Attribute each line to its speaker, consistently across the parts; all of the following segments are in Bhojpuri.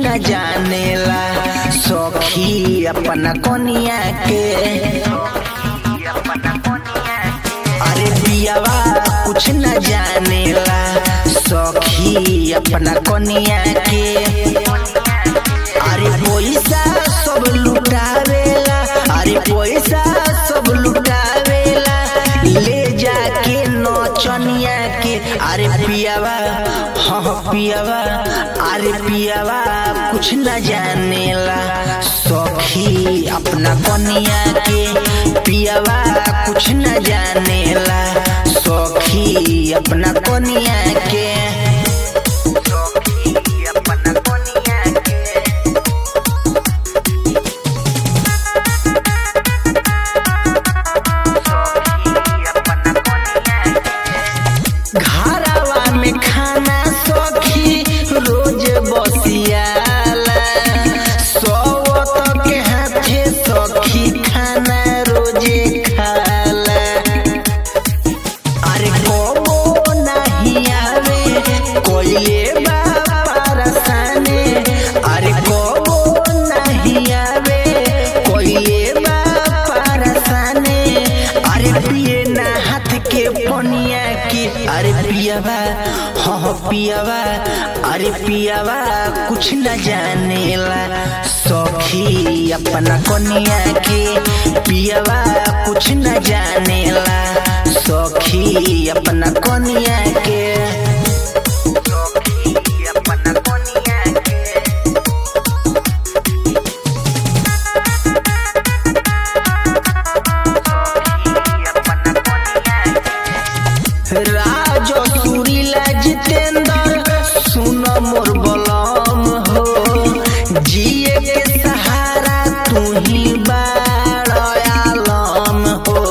Speaker 1: न जानेला सखी अपना कोनिया के अरे पियावा कुछ न जानेला सखी अपना कोनिया के अरे पैसा सब लुटावेला अरे पैसा सब लुटावेला ले जाके नौचनिया के अरे पियावा हाँ पियावा अरे पियावा कुछ न जानेला सखी अपना कनिया के पियावा कुछ न जानेला सखी अपना कनिया के सखी अपना कनिया के घरवा में खाना सखी रोज बसियाला सौत के हाथे सखी खाना रोजे खाला अरे कबो नहीं आवे कोइले बारसाने अरे कबो नहीं आवे कोइले बारसाने अरे पिए ना हाथ के पनिया की अरे पियावा हाँ पियावा अरे पियावा कुछ न जानेला सखी अपना कोनिया के पियावा कुछ न जानेला सखी अपना कोनिया के सखी अपना कोनिया के राजो सुरीला जितेंद्र सुन मोर बलम हो जिए के सहारा तू ही बाड़म हो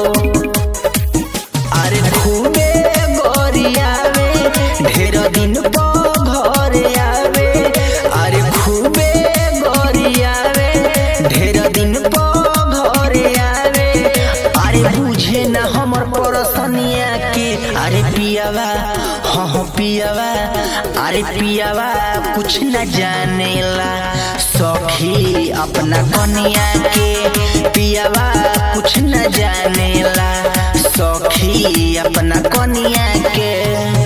Speaker 1: अरे खूबे गोरियावे ढेर दिन पो घर आवे अरे खूबे गोरियावे ढेर दिन पो घर आवे अरे बुझे न हमर परसनिया के अरे पियावा हाँ हाँ पियावा अरे पियावा कुछ न जानेला सखी अपना कनिया के पियावा कुछ न जानेला सखी अपना कनिया के